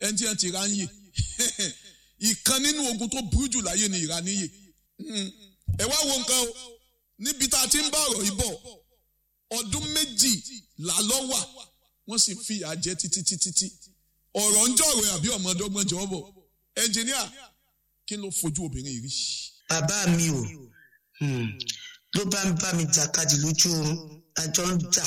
ẹni tí wọ́n ti ra ń yè ìkan nínú ogun tó burú jù láyé ni ìraníyè ẹ wá wo nǹkan o níbi tá a ti ń bá ọ̀rọ̀ yìí bọ̀ ọdún méjì làlọ́wà wọ́n sì fi ìyà jẹ títí títí tí ọ̀rọ̀ ń jọ̀rọ̀ àbí ọmọdọ́gbọ́n jọ bọ̀ ẹnjìníà kí ló fojú obìnrin yìí rí. bàbá mi ò ló bá ń bá mi jàkadì lójú oorun àjọ ń jà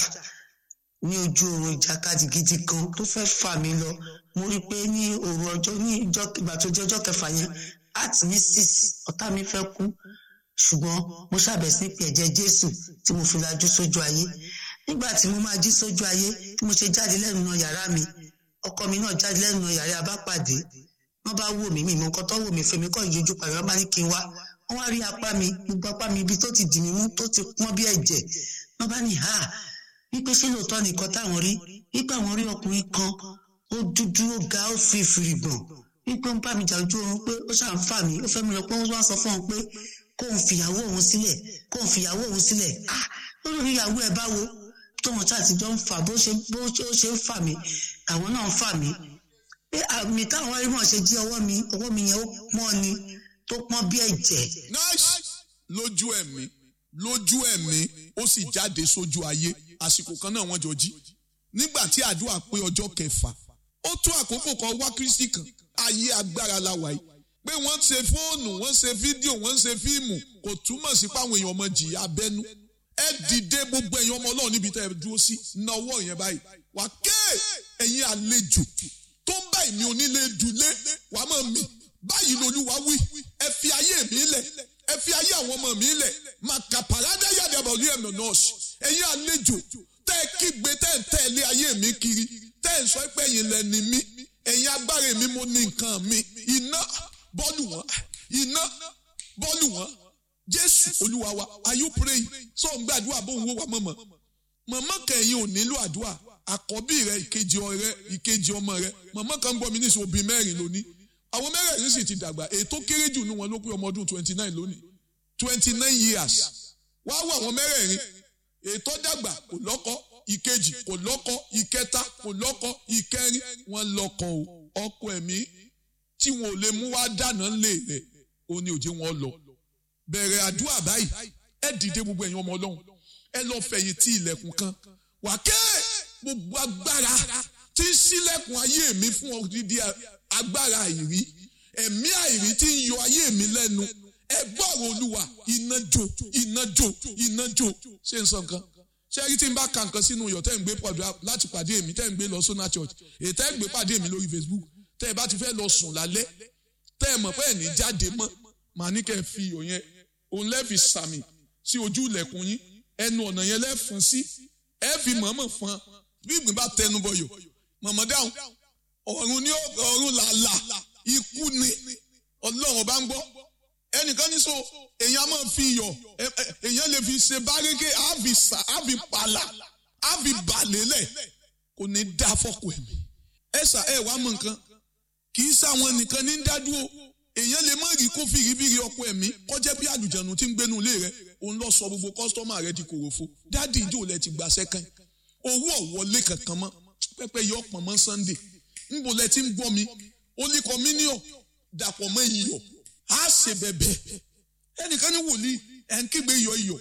ní ojú oorun ìjàkadì gidi kan tó fẹ́ fà mí lọ mo rí i pé ní òru ọjọ́ ní ìjọ ìgbà tó jẹ́ ọjọ́ kẹfà yẹn àti ní six ọ̀tá mi fẹ́ kú ṣùgbọ́n mo ṣàbẹ̀ sí pé ẹ̀jẹ̀ jésù tí mo fi lajú sójú ayé nígbà tí mo máa jí sójú ayé tí mo ṣe jáde lẹ́nu náà yàrá mi ọkọ mi náà jáde lẹ́nu náà yàrá abápàdé wọ́n bá wò mí mi mọ nǹkan tó wò mí fèmí kọ́ ìyójú pàrọ̀ wọ́n bá ní kí n wá wọ́n wá rí apá mi gbogbo apá mi ibi tó ti dì mí mú tó ti pọ́n bí ẹ̀jẹ̀ wọ́n bá ní ha wípé ṣé lóòótọ́ nìkan táwọn rí wípé àwọn rí ọkùnrin kan ó dúdú ó ga ó fi fìrìgbọ̀n wípé ó ń bá mi jà ojú oorun pé ó ṣàn fà mí ó fẹ́ mi lọ pé ó wá sọ fún òun pé kóun fìyàwó òun sílẹ̀ kóun fìyàwó òun sílẹ̀ ah lórí ìyàwó ẹ̀ báwo tóun ṣàtijọ́ ń fà bó ṣe bó ṣe ń fà mí àwọn náà ń fà mí pé àmì táwọn ẹrí mọ̀ ṣe jí ọwọ́ mi ọwọ́ mi yẹn ó pọ́n ni tó pọ́n bí ẹ̀jẹ̀. nice lójú ẹ̀mí lójú ẹ̀mí ó sì jáde sójú ayé àsìkò kan náà wọ́n jọ jí nígbà tí àdúrà pé ọjọ́ kẹfà ó tó àkókò kan wá kristi kan ayé agbára la wà yìí pé wọ́n ṣe fóònù wọ́n ṣe fídíò wọ́n ṣe fíìmù kò túmọ̀ sí páwọn èèyàn ọmọ jìyà abẹ́nú ẹ dìde gbogbo ẹ̀yin ọmọ ọlọ́run níbi tẹ́ ẹ dúró sí náwó yẹn báyìí wà ké ẹ̀yin àlejò tó ń bá ìmí onílé dùlé wàá mọ̀ mí báyìí lolúwa wí ẹ fi ayé mi lẹ̀ ẹ fi ayé àwọn ọmọ mi lẹ̀ màkà pàrádà yàdàbọ̀ ní ẹ̀mọ̀ nọ́ọ̀sì ẹ̀yin àlejò tẹ́ ẹ kígbe tẹ́ ẹ tẹ̀lé ayé mi kiri tẹ́ ẹ sọ pé ẹ̀yin lẹ́ni mi ẹ̀yin agbára mi mo ní nǹkan mi iná bọ́ọ̀lù wọn iná bọ́ọ̀lù wọn jésù olúwa wa are you praying sọ ń gbàdúrà bó ń wó wa mọ̀mọ́ mọ̀mọ́ kẹ̀yìn ò nílò àdúrà àkọ́bí rẹ ìkejì ọrẹ ìkejì ọmọ rẹ mọ̀mọ́ kan gbọ́ mi ní ìṣòbí mẹ́rin lónìí àwọn mẹ́rẹ̀ẹ̀rin sì ti dàgbà ètò kéré jù ní wọn ló pé ọmọ ọdún twenty nine lónìí twenty nine years wá wọ àwọn mẹ́rẹ̀ẹ̀rin ètò dàgbà kò lọ́kọ ìkejì kò lọ́kọ ìkẹta kò lọ́kọ ìkẹrin wọn lọ́kọ o ọkọ ẹ̀mí tí wọn ò lè mú wá dáná lé rẹ̀ ó ní òjé wọn lọ bẹ̀rẹ̀ àdúrà báyìí ẹ dìde gbogbo ẹ̀yin ọmọ ọlọ́run ẹ lọ fẹ̀yìn tí ilẹ̀kùn kan wà ké gbogbo agbára tí ń ṣílẹ̀kùn ayé mi fún odidi agbára àìrí ẹ̀mí àìrí tí ń yọ ayé mi lẹ́nu ẹ gbọ́rọ̀ olúwa iná jó iná jó iná jó ṣé n sọ nǹkan ṣé rí tí n bá ka nǹkan sínú iyọ̀ tẹ́ ń gbé pàdé láti pàdé mi tẹ́ ń gbé lọ sọ́nà church èyí tẹ́ ń gbé pàdé mi lórí facebook tẹ́ ẹ bá ti fẹ́ lọ sùn lálẹ́ tẹ́ ẹ mọ̀ pé ẹ̀ ní jáde mọ́ màá ní kẹ́ ẹ fi iyọ̀ yẹn òun lẹ́ẹ̀fi sàmì sí ojú ilẹ̀kùn yín ẹnu ọ̀nà yẹn lẹ́ẹ̀fọn sí ẹ fi mọ̀ọ́mọ̀ fọn bí ìgbín bá tẹnu bọyọ̀ mọ̀mọ́ dáhùn ọ̀run ní ọ̀run làlà ikú ni ọlọ́run bá ń gbọ́ ẹnìkan ní so èèyàn máa fi iyọ̀ èèyàn lè fi ṣe bárékè àfi sà àfi pàlà àfi bàlélẹ̀ kò ní dá fọ́kù ẹ̀mí ẹ sà ẹ wàá mọ nǹkan kì í sáwọn nìkan ní dádúró èèyàn lè má rí kó fìrífìrí ọkọ ẹ̀mí kọjá bí àlùjànnú tí ń gbénu ilé rẹ òun lọ sọ gbogbo kọ́sítọ́mà rẹ di kòròfo dáàdì ìjọ lẹ ti gbà sẹ́kàn owó ọ̀wọ́lé kankan mọ́ pẹ́pẹ́ yọ ọ̀pọ̀ mọ́ sunday ńbò lẹ ti ń gbọ́ mi ó ní kọ́míníọ̀ dàpọ̀ mọ́ iyọ̀ á ṣe bẹ̀bẹ̀ ẹnìkan ní wòlíì ẹ̀ ń kígbe iyọ̀ iyọ̀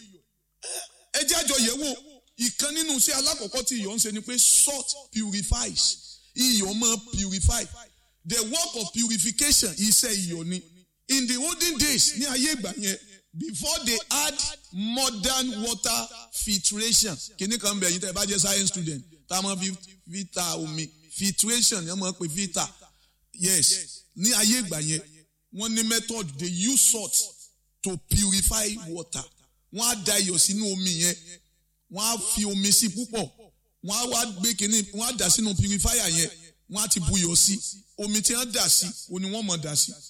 ẹ jẹ́ àjọ yẹ̀ wò ìkan nínú iṣẹ́ alákọ̀ọ́kọ́ tí iyọ̀ ń ṣe ni pé salt purifies iyọ̀ máa purify the work of purification iṣẹ́ iyọ̀ ni in the olden days ní ayé ìgbà yẹn before they add modern water filtration kìíní kan bẹ̀ yín tẹ́ ẹ bá jẹ́ science student tá a máa fi filter omi filtration yẹn máa pè filter yes ní ayé ìgbà yẹn wọ́n ní method they use salt to purify water wọ́n á da iyọ̀ sínú omi yẹn wọ́n á fi omi sí púpọ̀ wọ́n á wá gbé kìíní wọ́n á dà sínú purifier yẹn wọ́n á ti buyọ̀ sí omi tí wọ́n dà sí oní wọ́n mọ̀ dà sí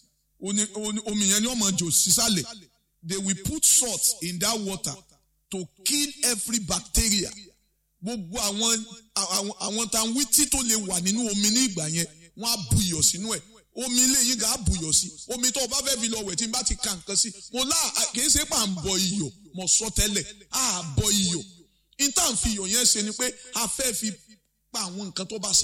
omi yẹn ni wọ́n mọ̀ jò sísàlẹ̀ they will put salt in that water to kill every bacteria gbogbo àwọn àwọn àwọn tanwítí tó lè wà nínú omi ní ìgbà yẹn wọ́n á buyọ̀ sínú ẹ̀ omi ilé yín gà á buyọ̀ sí omi tó o bá fẹ́ fi lọ wẹ̀ tí n bá ti ka nǹkan sí mo lá kì í ṣe pà ń bọ iyọ̀ mo sọ tẹ́lẹ̀ á bọ iyọ̀ intan fi iyọ̀ yẹn ṣe ni pé a fẹ́ fi pa àwọn nǹkan tó bá ṣe.